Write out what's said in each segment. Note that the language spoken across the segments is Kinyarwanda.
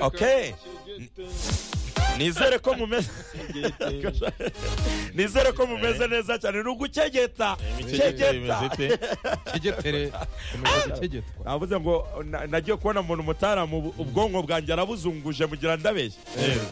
Okay. nizere ko mumeze nizere ko mumeze neza cyane ni ugukegeta kegeta kegetere umaze kegetwa navuze ngo na- nagiye kubona umuntu umutaramu ubwonko bwanjye arabuzunguje mugira ndabeshya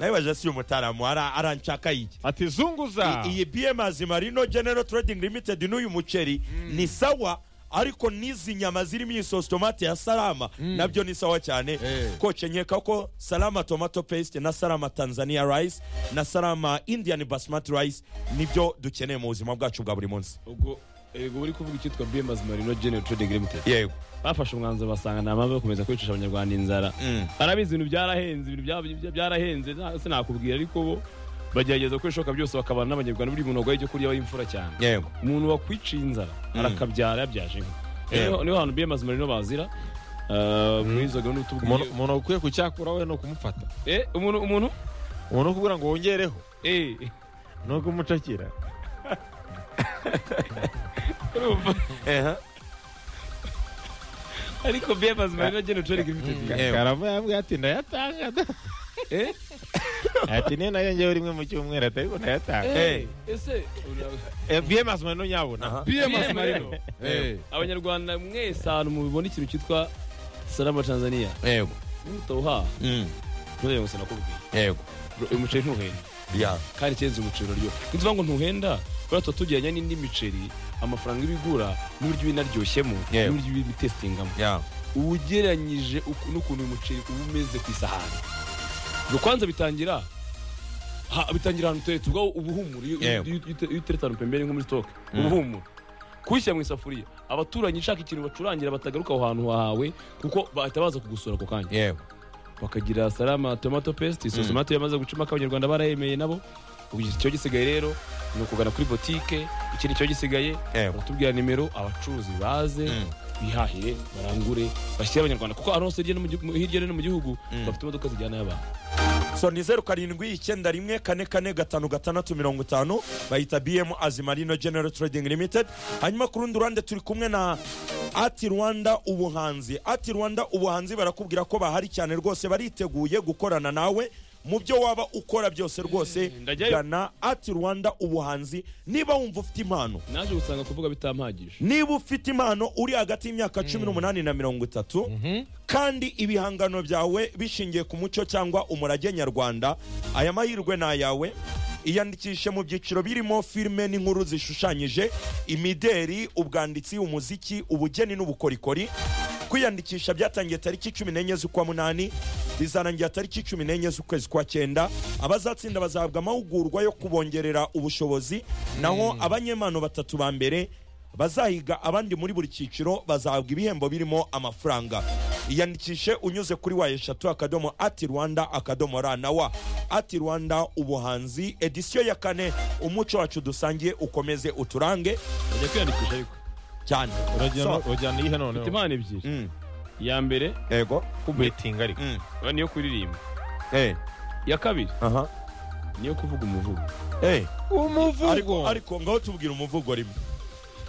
nabibaje si umutaramu ara- aranshaka iki ati zunguza iyi bms marino general trading limited n'uyu muceri ni sawa ariko n'izi nyama zirimo iyi sosi tomate ya salama nabyo ni sawa cyane Eh. koce nkeka ko salama tomato paste na salama tanzania rice na salama indian basmati rice nibyo dukeneye mu buzima bwacu bwa buri munsi ubwo ego uri kuvuga icyitwa bms marino general trading limited yego bafashe umwanzuro basanga nta mpamvu yo gukomeza kwicisha abanyarwanda inzara Mm. barabizi ibintu byarahenze ibintu bya- bya- byarahenze nta- sinakubwira ariko bo bagerageza uko bishoboka byose bakabana n'abanyarwanda buri muntu waguhaye ibyo kurya aba imfura cyane yego umuntu wakwiciye inzara arakabyara yabyaje inka Yego. Niho- niho hantu bms marino bazira Ah, muri izo gahunda umuntu tubwiye umuntu ukwiye kucyakuraho ni ukumufata Eh, umuntu umuntu umuntu ukubwira ngo wongereho Eh, ni ukumucakira urumva Ehe. ariko bms marino general trading limited Ewe. karava yambwiye ati ndayatanga da." Eh? ati niyo nayo ngewe rimwe mu cyumweru atari ko ndayatanga Eh. ese Eh, bms mani nyabona Aha. bms marino Eh. abanyarwanda mwese ahantu mubibona ikintu cyitwa salama tanzania yego nutawuhaha Mm. nturebe ngo sinakubwiye yego uyu muceri ntuhenda ya kandi cyeza umuceri uraryoha ni ukuvuga ngo ntuhenda kubera tuba tujyanye n'indi miceri amafaranga ibigura n'uburyo iba inaryoshyemo Yewe. n'uburyo iba itesitingamo ya ugereranyije uku- n'ukuntu uyu muceri uba umeze ku isahani ubwo kwanza bitangira ha- bitangira ahantu uteretse ubwo ubuhumura iyo iyo- Yewe. iyo ute- iyo uteretse ahantu pembeni nko muri sitoke ubuhumura kuwushyira mu isafuriya abaturanyi ushaka ikintu bacurangira batagaruka aho hantu hawe kuko bahita baza kugusura ako kanya yego bakagira salama tomato paste isosi Mm. tomate yamaze gucumaka abanyarwanda barayemeye nabo ubu icyo gisigaye rero ni ukugana kuri botike ikindi cyo gisigaye yego baratubwira nimero abacuruzi baze Mm. bihahire barangure bashyire abanyarwanda kuko ahantu hose hirya no mu gihugu- hirya no hino mu gihugu Mm. bafite imodoka zijyanayo abantu so ni zeru karindwi icyenda rimwe kane kane gatanu gatandatu mirongo itanu bayita bm azimarino general trading limited hanyuma ku rundi ruhande turi kumwe na ati rwanda ubuhanzi ati rwanda ubuhanzi barakubwira ko bahari cyane rwose bariteguye gukorana nawe mu byo waba ukora byose rwose ndajyayo. gana ati rwanda ubuhanzi niba wumva ufite impano naje gusanga kuvuga bitampagije niba ufite impano uri hagati y'imyaka cumi n'umunani na mirongo itatu kandi ibihangano byawe bishingiye ku muco cyangwa umurage nyarwanda aya mahirwe ni ayawe iyandikishe mu byiciro birimo filime n'inkuru zishushanyije imideri ubwanditsi umuziki ubugeni n'ubukorikori kwiyandikisha byatangiye tariki cumi n'enye z'ukwa munani bizarangira tariki cumi n'enye z'ukwezi kwa cyenda abazatsinda bazahabwa amahugurwa yo kubongerera ubushobozi naho abanyempano batatu ba mbere bazahiga abandi muri buri cyiciro bazahabwa ibihembo birimo amafaranga iyandikishe unyuze kuri wa eshatu akadomo ati rwanda akadomo ra na wa ati rwanda ubuhanzi edisiyo ya kane umuco wacu dusangiye ukomeze uturange bajya kwiyandikisha ariko cyane uragenda ujyana iyihe mfite noneho impano ebyiri Mm, iya mbere yego kubetinga ariko Mm, niyo kuririmba eh, iya kabiri aha, niyo kuvuga umuvugo eh. Ariko- umuvugo ariko ngaho tubwira umuvugo rimwe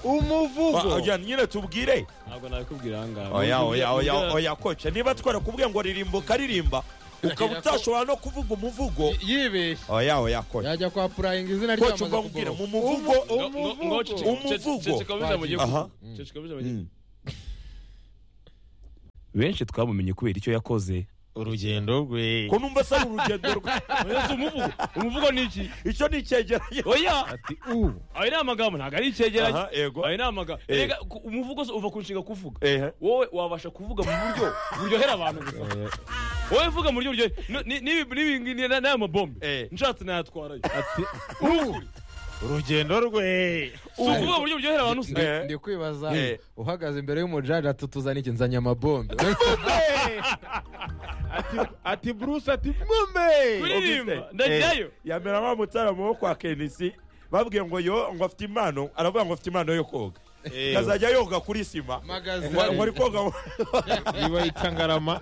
Ba- umuvugo oya, nyine tubwire ntabwo nabikubwira ahangaha oya oya oya oya koce niba twarakubwiye ngo ririmba ukaririmba ukaba utashobora no kuvuga umuvugo yibeshye oya oya koce yajya kwa purayinga izina koce ryamaze ubwo mbwira mu kugororwa muvugo Umuvugo. Aha. Mm. benshi twamumenye kubera icyo yakoze urugendo rwe ko numva asa n'urugendo rwe umuvugo umuvugo ni iki icyo ni icyegeranyo oya ati u ayo ni amagambo ntabwo ari icyegeranyo aha yego ayo ni amagambo Eh. Erega, ku- umuvugo se uva ku nshinga kuvuga ehe wowe wabasha kuvuga mu buryo buryohera abantu gusa wowe vuga mu buryo buryohera ni- ni- n'ibi ngibi ni- n'aya mabombe Eh. nshatse nayatwarayo ati u urugendo rwe si ukuvuga mu buryo buryohera abantu gusa Eh. ndi kwibaza Eh. uhagaze imbere y'umujaji ati tuzane iki nzanye amabombe Ati- ati bruce ati mume kuririmba ndajyayo yamera wa mutaramo wo kwa kenisi babwiye ngo yo ngo afite impano aravuga ngo afite impano yo koga azajya yoga kuri sima magazi ngo ngo ari koga ngo- niba ikangarama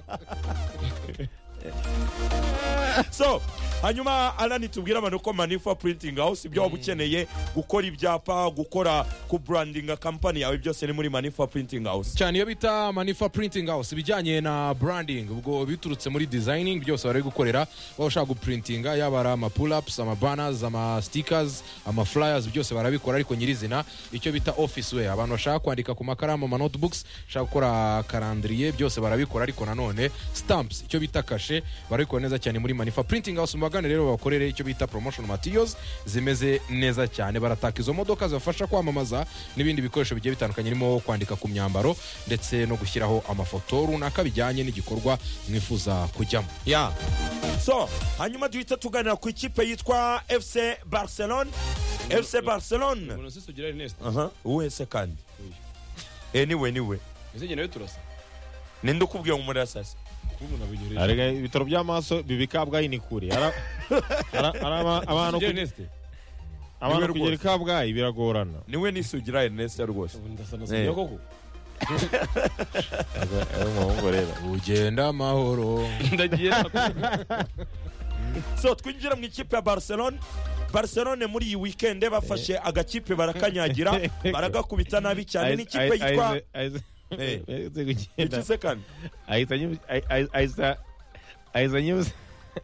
so hanyuma arani tubwire abantu ko manifa printing house ibyo waba ukeneye gukora ibyapa gukora kuburandinga kampani yawe byose ni muri manifa printing house cyane iyo bita manifa printing house ibijyanye na branding ubwo biturutse muri designing byose bari gukorera waba ushaka guprintinga yaba ari ama pull ups ama banners ama stickers ama flyers byose barabikora ariko nyirizina icyo bita office wear abantu bashaka kwandika ku makaramu ama notebooks bashaka gukora karandiriye byose barabikora ariko nanone stamps icyo bita kashe barabikora neza cyane muri manifa printing house mubagane rero babakorere icyo bita promotion materials zimeze neza cyane barataka izo modoka zibafasha kwamamaza n'ibindi bikoresho bigiye bitandukanye birimo kwandika ku myambaro ndetse no gushyiraho amafoto runaka bijyanye n'igikorwa mwifuza kujyamo ya so hanyuma duhita tuganira ku ikipe yitwa fc barcelone fc barcelone Mbona sisi tugira Ernest. aha uwe se kandi anyway niwe Ese njye nawe turasa. ninde ukubwiye ngo umurasase Kuba umuntu abinyoreje. arega ibitaro by'amaso bibi kabgayi ni kure Ara- ara- ara- abantu kuge- Tugira Ernest. abantu Niwe kugera i rwose. kabgayi biragorana niwe nisugira ernest rwose Ubu ndasa na Eh. Sonia koko. ari umuhungu rero ugenda amahoro Ndagiye nakubwira. so twinjire mu ikipe ya barcelone barcelone muri iyi wikende bafashe agakipe barakanyagira baragakubita nabi cyane n'ikipe Ahize- yitwa ahize- ahize- Eh. ahize kugenda. iki se kandi ahita anyibu- ahi- ahi- ahita- ahita anyibu-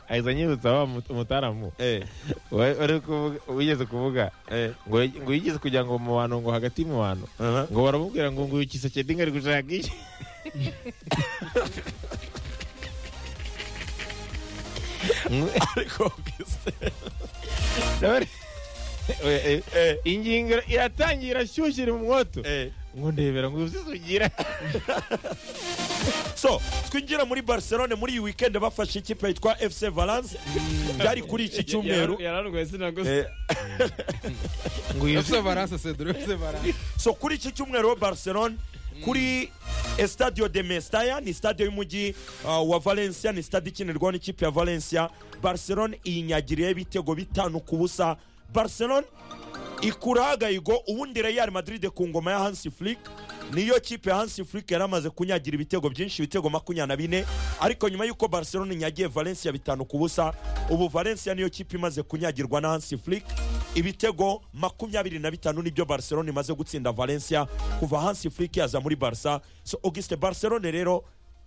ahita anyibutsa wa mut- umutaramu Eh, wa- wari kuvuga- wigeze kuvuga eh, ngo ngo yigeze kujya ngo mu bantu ngo hagati mu bantu aha. ngo baramubwira ngo nguyu kisekedinga ari gushaka iki ariko Augustin, Ndabona- Oya, eh, eh, ingingo iratangira irashyushye iri mu mwoto eh. ngo ndebera ngo uzizugira so twinjire muri barcelone muri iyi wikende bafashe ikipe yitwa fc valence byari kuri iki cyumweru Yarangoye sinagose. Eh, ngo ese baranse cedro ese baranse so kuri iki cyumweru ho barcelone kuri estadio de mestaya ni stade y'umujyi uh, wa valencia ni stade ikinirwaho n'ikipe ya valencia barcelone iyinyagiriyeho ibitego bitanu ku busa barcelone ikura hagayigo ubundi real madrid ku ngoma ya hansi flick niyo kipe ya hansi flick yari amaze kunyagira ibitego byinshi ibitego makumyabiri na bine ariko nyuma y'uko barcelone inyagiye valencia bitanu ku busa ubu valencia niyo kipe imaze kunyagirwa na hansi flick ibitego makumyabiri na bitanu nibyo barcelone imaze gutsinda valencia kuva hansi flick yaza muri barca so auguste barcelone rero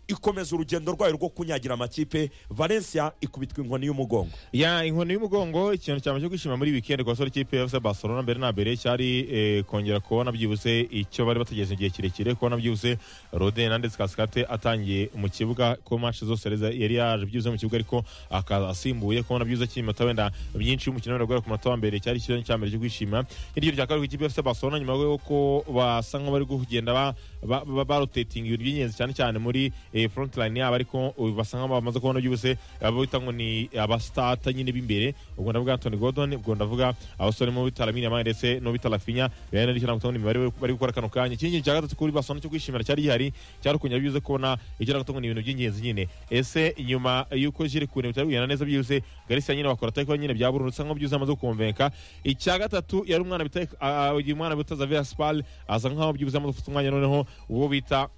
ikomeza urugendo rwayo rwo kunyagira amakipe valencia ikubitwa inkoni y'umugongo ya inkoni y'umugongo ikintu cyama cyo kwishima muri weekend ku basore ikipe ya FC Barcelona mbere na mbere cyari eh, kongera kubona byibuse icyo bari bategereje igihe kirekire kubona byibuse Rodin Hernandez Cascate atangiye mu kibuga ko match zose yari za- yari yaje byibuse mu kibuga ariko akaza asimbuye kubona byibuse cy'iminota wenda byinshi y'umukino wenda guhera ku munota wa mbere cyari ikibazo cya mbere cyo kwishima hirya rya kabiri ku ikipe ya FC Barcelona nyuma y'uko basa nk'abari kugenda ba- ba- ba- barotating ibintu by'ingenzi cyane cyane muri eh, front line yabo ariko uh, basa nk'aho bamaze kubona byibuse abo bita ngo ni abastata nyine b'imbere ubwo ndavuga Anthony Gordon ubwo ndavuga abasore mu bita Lamine Yamal ndetse no bita Rafinha bene ariko nakubita ngo ni imibare bari gukora kano kanya ikindi kintu cya gatatu kuri Barcelona cyo kwishimira cyari gihari cyari kunyara byuze kubona icyo nakubita ngo ni ibintu by'ingenzi nyine ese nyuma y'uko Jire Kune bitari kugenda neza byuse Garcia nyine bakora atari kuba nyine bya burundu usa nk'aho byuse amaze kukonvenka icya gatatu yari umwana bita ah, uyu mwana bita Xavier Spal asa nk'aho byuse amaze gufata umwanya noneho uwo bita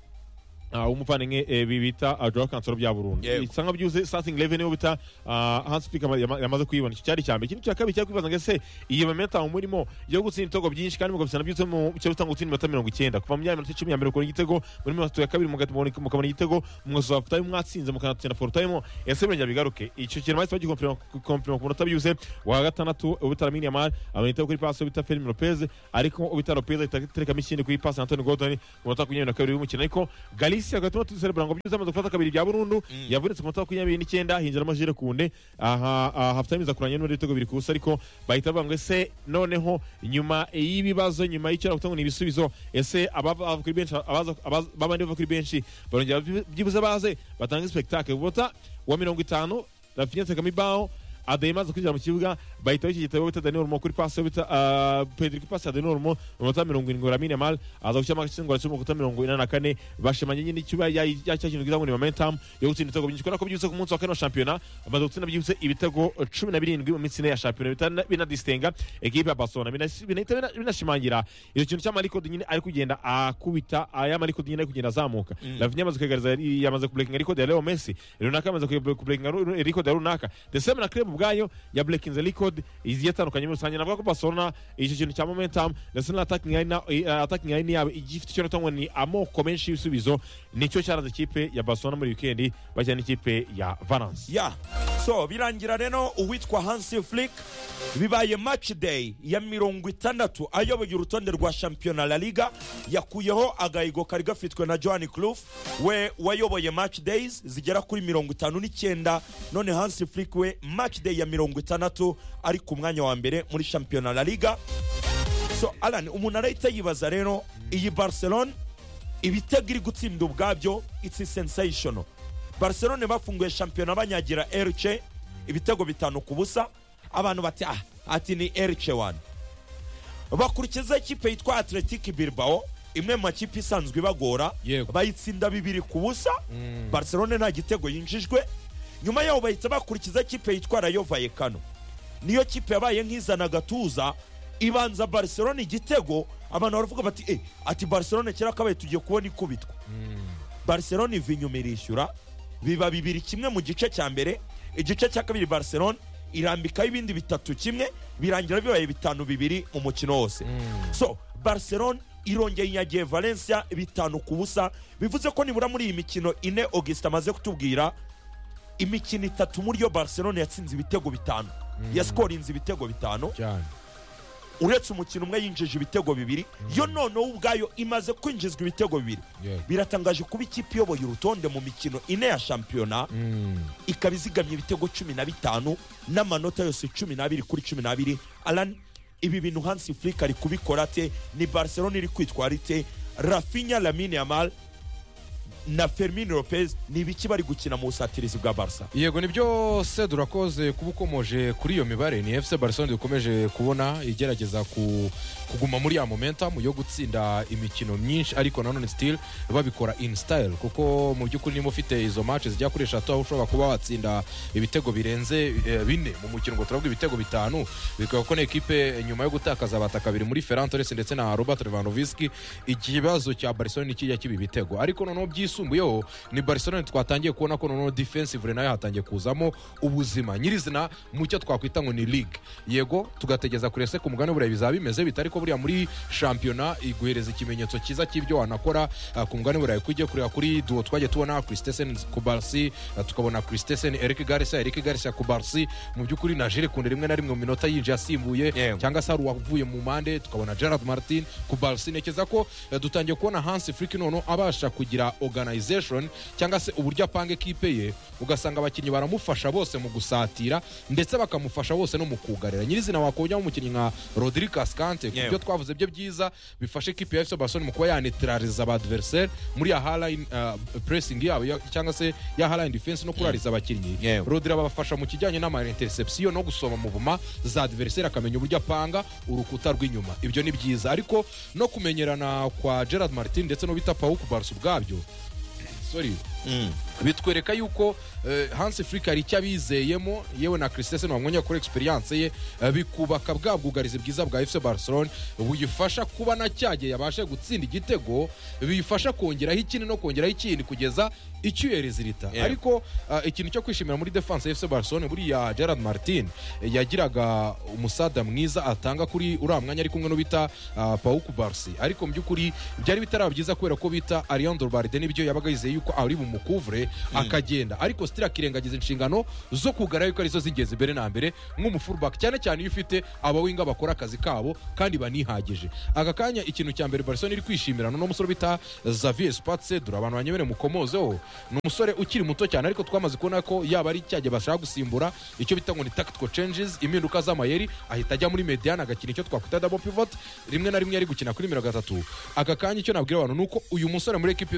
uh, umuvandimwe eh, bibita uh, Joao Cancelo bya Burundi Yego. isanga byuze starting eleven nibo bita uh, Hans Flick ama- yama- yamaze kuyibona icyo cyari cyambere ikindi cya kabiri cyari kwibaza ngo ese iyi momentum murimo yo gutsinda ibitego byinshi kandi mugabisana byuze mu cyo bitanga gutsinda iminota mirongo icyenda kuva mu myanya minota icumi ya mbere ukora igitego muri mirongo itatu ya kabiri mugahita mubona- mukabona igitego mugasoza full time mwatsinze mukanatsinda full time ese birongera bigaruke icyo kintu bahise bagikomprima ku munota byuze wa gatandatu ubita Lamine Yamal abona igitego kuri pass ubita Fermin Lopez ariko ubita Lopez ahita aterekamo ikindi kuri pass ya Anthony Gordon ku munota makumyabiri na kabiri w'umukino ariko Galicia gatuma tuserebura ngo byuze amaze gufata kabiri bya burundu yavunitse ku munota makumyabiri n'icyenda hinjiramo Jire Kunde aha aha, half time iza kurangirana n'ibitego bibiri ku busa ariko bahita bavuga ngo ese noneho nyuma y'ibibazo nyuma y'icyo navuga ngo ni ibisubizo ese abava kuri benshi abaza- abaza- babandi bava kuri benshi barongera byi- byibuze baze batanga spectacle ubota wa mirongo itanu Rafinha atekamo ibaho Adeyema aza kwinjira mu kibuga bahita iki gitabo bita Daniel Mo kuri pass bita ah, Pedri kuri pass ya Daniel Mo mu minota mirongo irindwi Lamine Yamal aza gushyiramo agatsindwa cyo mu minota mirongo ine na kane bashimanye nyine icyo ya ya- cya kintu bita ngo ni momentum yo gutsinda ibitego byinshi kubera ko byibutse ku munsi wa kane wa shampiyona bamaze gutsinda byibutse ibitego cumi na birindwi mu minsi ine ya shampiyona bita- binadistenga ekipe ya Barcelona Binas- binahita bina- binashimangira icyo kintu cya Maliko nyine ari kugenda akubita aya Maliko nyine ari kugenda azamuka Rafinha amaze kwegariza yamaze kubreakinga ariko Leo Messi runaka amaze kubreakinga ariko runaka the same na Clem ubwayo ya breaking the record iziye itandukanye muri rusange navuga ko barcelona icyo kintu cya momentum ndetse na attacking line na- eh, attacking line yabo igifite icyo natangwa ni amoko menshi y'ibisubizo nicyo cyaranze ikipe ya barcelona muri weekend bajya n'ikipe ya valence ya so birangira rero uwitwa hansi flick bibaye match day ya mirongo itandatu ayoboye urutonde rwa shampiyona la liga yakuyeho agahigo kari gafitwe na johan clouf we wayoboye match days zigera kuri mirongo itanu n'icyenda none hansi flick we match day ya mirongo itandatu ari ku mwanya wa mbere muri shampiyona la liga so alan umuntu arahita yibaza rero iyi barcelone ibitego iri gutsinda ubwabyo it's sensational barcelone bafunguye shampiyona banyagira erce ibitego bitanu ku busa abantu bati ah ati ni erce wani bakurikiza ikipe yitwa atletic bilbao imwe mu makipe isanzwe ibagora Yego. bayitsinda bibiri ku busa barcelone nta gitego yinjijwe nyuma yaho bahita bakurikiza ikipe yitwa rayo vayekano niyo kipe yabaye nk'izana agatuza ibanza barcelona igitego abantu baravuga bati eh ati barcelona kera kabaye tugiye kubona ikubitwa barcelona iva inyuma irishyura biba bibiri kimwe mu gice cya mbere igice cya kabiri barcelona irambikaho ibindi bitatu kimwe birangira bibaye bitanu bibiri mu mukino wose so barcelona irongeye inyagiye valencia bitanu ku busa bivuze ko nibura muri iyi mikino ine augustin amaze kutubwira imikino itatu muri yo barcelona yatsinze ibitego bitanu yaskorinze ibitego bitanu cyane uretse umukino umwe yinjije ibitego bibiri yo noneho ubwayo imaze kwinjizwa ibitego bibiri Yego. biratangaje kuba ikipe iyoboye urutonde mu mikino ine ya shampiyona ikaba izigamye ibitego cumi na bitanu n'amanota yose cumi n'abiri kuri cumi n'abiri alan ibi bintu hansi furika ari kubikora ate ni barcelona iri kwitwara ite rafinya lamine yamal na fermin lopez ni ibiki bari gukina mu busatirizi bwa barca yego nibyo se durakoze kuba ukomoje kuri iyo mibare ni fc barcelone dukomeje kubona igerageza ku- kuguma muri ya momentum yo gutsinda imikino myinshi ariko nanone still babikora in style kuko mu by'ukuri niba ufite izo match zijya kuri eshatu aho ushobora kuba watsinda ibitego birenze eh, bine mu mukino ngo turavuga ibitego bitanu bikaba ko n'ikipe nyuma yo gutakaza abataka biri muri ferran torres ndetse na robert levanovski ikibazo cya barcelone kijya kiba ibitego ariko noneho byisumbuyeho ni barcelone twatangiye kubona ko noneho defensive nayo hatangiye kuzamo ubuzima nyirizina mu cyo twakwita ngo ni league yego tugategeza kure se ku mugani buriya bizaba bimeze bite ariko buriya muri shampiyona iguhereza ikimenyetso cyiza cy'ibyo wanakora ah, ku mugani buriya kujya kureba kuri duo twagiye tubona christesen ku barsi ah, tukabona christesen eric garcia eric garcia ku barsi mu by'ukuri na jire kunde rimwe na rimwe mu minota yinjiye asimbuye Yewe. cyangwa se hari uwavuye mu mpande tukabona gerard martin ku barsi ntekereza ko eh, dutangiye kubona hansi friki noneho abasha kugira organization cyangwa se uburyo apanga ekipe ye ugasanga abakinnyi baramufasha bose mu gusatira ndetse bakamufasha bose no mu kugarira nyirizina wakongeraho umukinnyi nka rodri kaskante ku Yewe. byo twavuze byo byiza bifasha ekipe ya fc barcelone mu kuba yanetraliza abadversaire muri ya haline uh, pressing yabo ya- cyangwa se ya haline defense no kurariza abakinnyi Yewe. rodri abafasha mu kijyanye n'ama interception no gusoma mu buma za adversaire akamenya uburyo apanga urukuta rw'inyuma ibyo ni byiza ariko no kumenyerana kwa gerard martin ndetse no bita pawu ku barca ubwabyo sorry bitwereka yuko eh, hansi frika hari icyo abizeyemo yewe na christesen wamwonye kuri experience ye eh, bikubaka bwa bwugarizi bwiza bwa fc barcelone buyifasha kuba na cyagihe yabashe gutsinda igitego biyifasha kongeraho ikindi no kongeraho ikindi kugeza icyuhereza irita Yeah. ariko eh, ikintu cyo kwishimira muri defense ya fc barcelone buriya gerard martin eh, yagiraga umusada mwiza atanga kuri uriya mwanya ari kumwe n'ubita ah, pawu kubarsi ariko mu by'ukuri byari bitaraba byiza kubera ko bita ariandro barde nibyo yabaga yizeye yuko ari bumukuvure akagenda ariko sitira akirengagiza inshingano zo kugaragara yuko arizo zigeze imbere na mbere nk'umufuruback cyane cyane iyo ufite abawinga bakora akazi kabo kandi banihagije aka kanya ikintu cya mbere barcelona iri kwishimira ni umusore bita xavier spatse dore abantu banyemere mukomozeho ni umusore ukiri muto cyane ariko twamaze kubona ko yaba ari cyagihe bashaka gusimbura icyo bita ngo ni tactical changes impinduka z'amayeri ahita ajya muri mediane agakina icyo twakwita double pivot rimwe na rimwe yari gukina kuri mirongo itatu aka kanya icyo nabwira abantu ni uko uyu musore muri ekipi